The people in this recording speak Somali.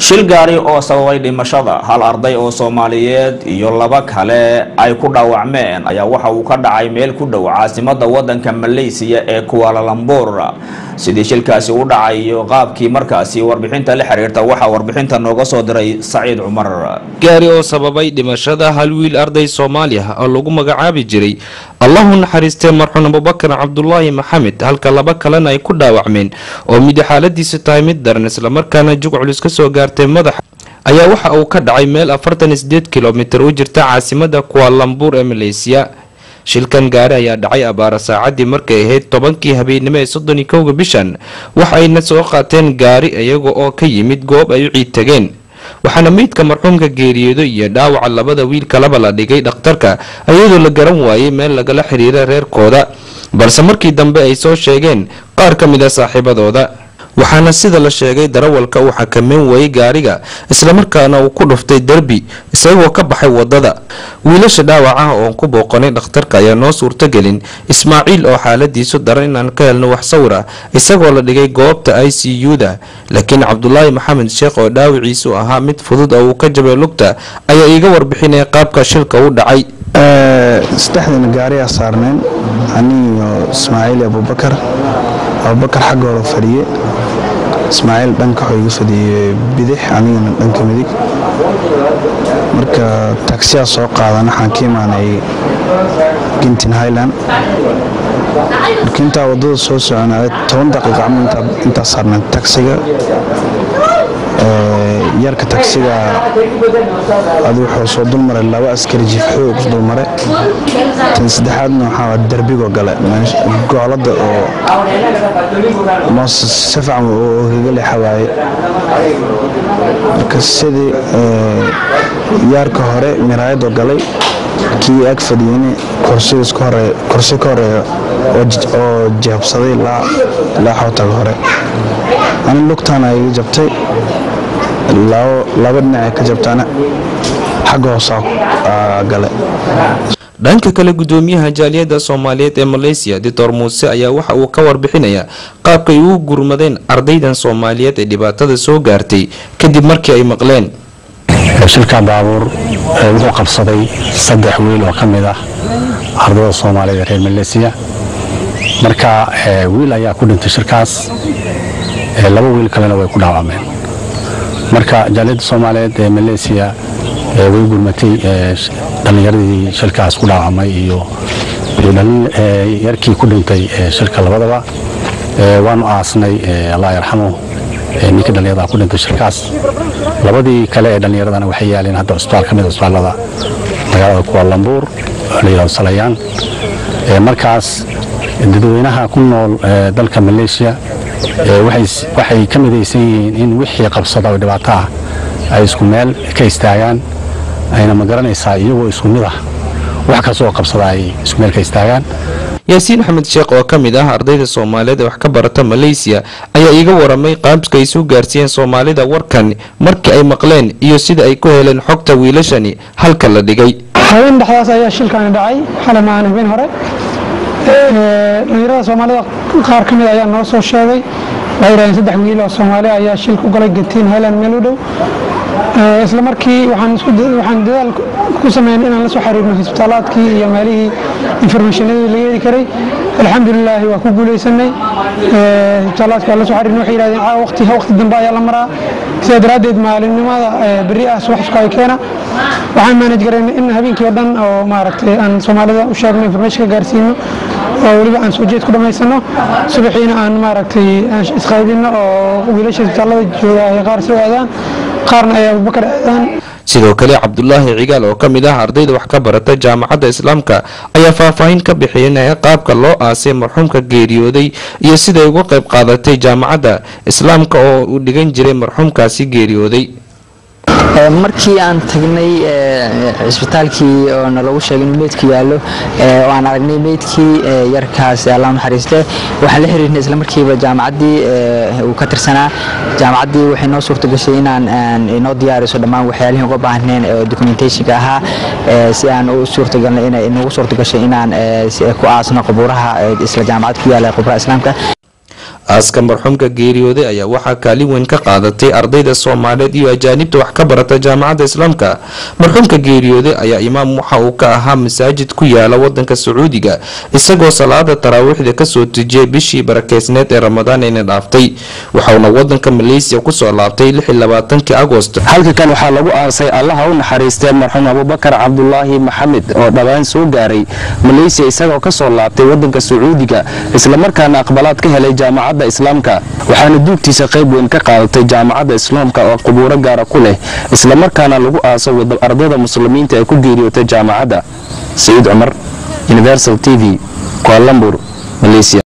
shil gaari oo sababay dhimashada hal arday oo soomaaliyeed iyo laba kale ay ku dhaawacmeen ayaa waxa uu ka dhacay meel ku dhow caasimada wadanka malaysiya ee kuwaalalambur sidii shilkaasi u dhacay iyo qaabkii markaasi warbixinta la xiriirta waxaa warbixinta nooga soo diray saciid cumar gaari oo sababay dhimashada hal wiil arday soomaali ah oo lagu magacaabi jiray allahu naxariistee marxuun abubakar cabdulaahi maxamed halka laba kalena ay ku dhaawacmeen oo midi xaaladiisu tahay mid daran islamarkaana jug culus ka soo gaartay madaxa ayaa waxa uu ka dhacay meel afartan sideed kilomitir u jirta caasimada kuwaalambuur ee maleysiya shilkan gaari ayaa dhacay abaara saacadii markay ahayd tobankii habeennimo ee soddon iyo kowga bishan waxayna soo qaateen gaari iyaga oo ka yimid goob ay u ciid tageen waxaana meydka marxuumka geeriyoodo iyo dhaawaca labada wiil kalaba la dhigay dhakhtarka iyadoo la garan waayay meel lagala xiriira reerkooda balse markii dambe ay soo sheegeen qaar ka mid a saaxiibadooda waxaana sida la sheegay darawalka uu xakameyn waayey gaariga islamarkaana uu ku dhuftay derbi isagoo ka baxay wadada wiilasha dhaawac ah oon ku booqanay dhakhtarka ayaa noo suurtagelin ismaaciil oo xaaladiisu daran inaan ka helno wax sawir ah isagoo la dhigay goobta i c u-da laakiin cabdulaahi maxamed sheekh oo dhaawiciisu ahaa mid fudud oo uu ka jabay lugta ayaa iiga warbixinaya qaabka shilka u dhacay saddexdana gaariyaa saarneen aniyo ismaaciil abubakar abubakar xaggooda fadhiye ismaaciil dhanka waxuu iga fadhiyey bidix anigana dhanka midig marka tagsiyaa soo qaadan waxaan ka imaanay gintin highland marka intaa waddada soo soconaa toban daqiiqa camal intaa saarneen tagsiga yarka tagsiga adi wuxuu soo dulmaray laba askari jiif xoog dulmare tan saddexaadna waxaa derbigo gale goolada oo moos si fiican oo kaga leexa waaye marka sidii yaarka hore miraayadoo galay kii ag fadhiyeyne kursi ka horeeya oo jeebsaday ilaa xootaga hore ani lugtaana iga jabtay laba dhinac ka jabtaana xagga hoosaa gale dhanka kale gudoomiyaha jaaliyadda soomaaliyeed ee maleysiya doctor muuse ayaa waxa uu ka warbixinayaa qaabkay ugu gurmadeen ardaydan soomaaliyeed ee dhibaatada soo gaartay kadib markii ay maqleen shilka baabuur wuxuu qabsaday saddex wiil oo ka mid ah ardayda soomaaliyeed ee reer maleysiya marka wiil ayaa ku dhintay shirkaas laba wiil kalena way ku dhaawacmeen marka jaaliyadda soomaaliyeed ee maleysiya way gurmatay dhallinyaradii shilkaas ku dhaawacmay iyo yarkii ku dhintay shilka labadaba waanu aasnay allah yarxamu ninkii dhallinyarada ku dhintay shilkaas labadii kale ee dhallinyaradana waxay yaaleen hadda cusbitaal ka mid cusbitaalada magaalada kuwalambuur la yidhahdo salayaan markaas dadweynaha ku nool dalka maleeshiya waxay ka midaysan yihiin in wixii qabsada oo dhibaato ah ay isku meel ka istaagaan ayna ma garanaysaa iyagoo isku mid ah wax kastoo qabsada ay isku meel ka istaagaan yaasiin axmed sheekh oo ka mid ah ardayda soomaaliyeed ee wax ka barata maleysiya ayaa iiga waramay qaabka ay soo gaarsiiyeen soomaalida warkan markii ay maqleen iyo sida ay ku heleen xogta wiilashani halka la dhigay habeen dhexdaas ayaa shilkaani dhacay xalay maahan habeen hore dhalinyarada soomaalida qaar ka mid ayaa noo soo sheegay waxay yidhahdeen saddex wiil oo soomaali ayaa shil ku galay gatiin highland meel u dhow isla markii waxaan dadaal ku sameynay inaan la soo xiriirno isbitaalaadkii iyo meelihii informationadii laga heli karay alxamdulilaahi waa ku guuleysanay isbitaalaadkii waa la soo xiriirnay waxay yidhahdeen caa waqti waqti dambe ayaa la maraa sidaa daraaddeed maalinimada berri ah subaxsuka ay keena waxaan manage garaynay in habeenkii oo dhan oo maaragtay aan soomaalida u sheegno information ka gaarsiino oo weliba aan soo jeed ku dhammaysano subaxiina aan maaragtay isqaybino oo wiilasha isbitaallada jooga ay qaar soo aadaan qaarna ay abubakar aadaan sidoo kale cabdulaahi cigaal oo ka mid ah ardayda wax ka barata jaamacadda islaamka ayaa faahfaahin ka bixinaya qaabka loo aasay marxuumka geeriyooday iyo siday uga qayb qaadatay jaamacadda islaamka oo uu dhigan jiray marxuumkaasi geeriyooday markii aan tagnay cisbitaalkii oo nalagu sheegay inuu meydku yaallo oo aan aragnay meydkii yarkaas allah naxariiste waxaan la xiriirnay isla markiiba jaamacaddii uu ka tirsanaa jaamacaddii waxay noo suurta gashay inaan inoo diyaariso dhammaan waxyaalihii uga baahneen oo documentationka ahaa si aan u suurtagalnay inay inagu suurta gashay inaan ku aasno qubuuraha isla jaamacad ku yaala qubuuraha islaamka aaska marxuumka geeriyooday ayaa waxaa kaalin weyn ka qaadatay ardayda soomaaliyeed iyo ajaanibta wax ka barata jaamacadda islaamka marxuumka geeriyooday ayaa imaam waxa uu ka ahaa masaajid ku yaala wadanka sacuudiga isagoo salaada taraawiixda kasoo tujiyay bishii barakeysneed ee ramadaan ayna dhaaftay waxauna wadanka maleysiya kusoo laabtay kii agost halka kan waxaa lagu aasay allaha u naxariistee marxuum abubakar cabdulaahi maxamed oo dhawaan soo gaaray maleysiya isagoo kasoo laabtay wadanka sacuudiga islamarkaana aqbalaad ka helay jaamacadda islaamka waxaana duugtiisa qayb weyn ka qaadatay jaamacadda islaamka oo qubuuro gaara ku leh islamarkaana lagu aaso ardayda muslimiinta ee ku geeriyootay jaamacadda saciid cumar universal t v kualambur malaysia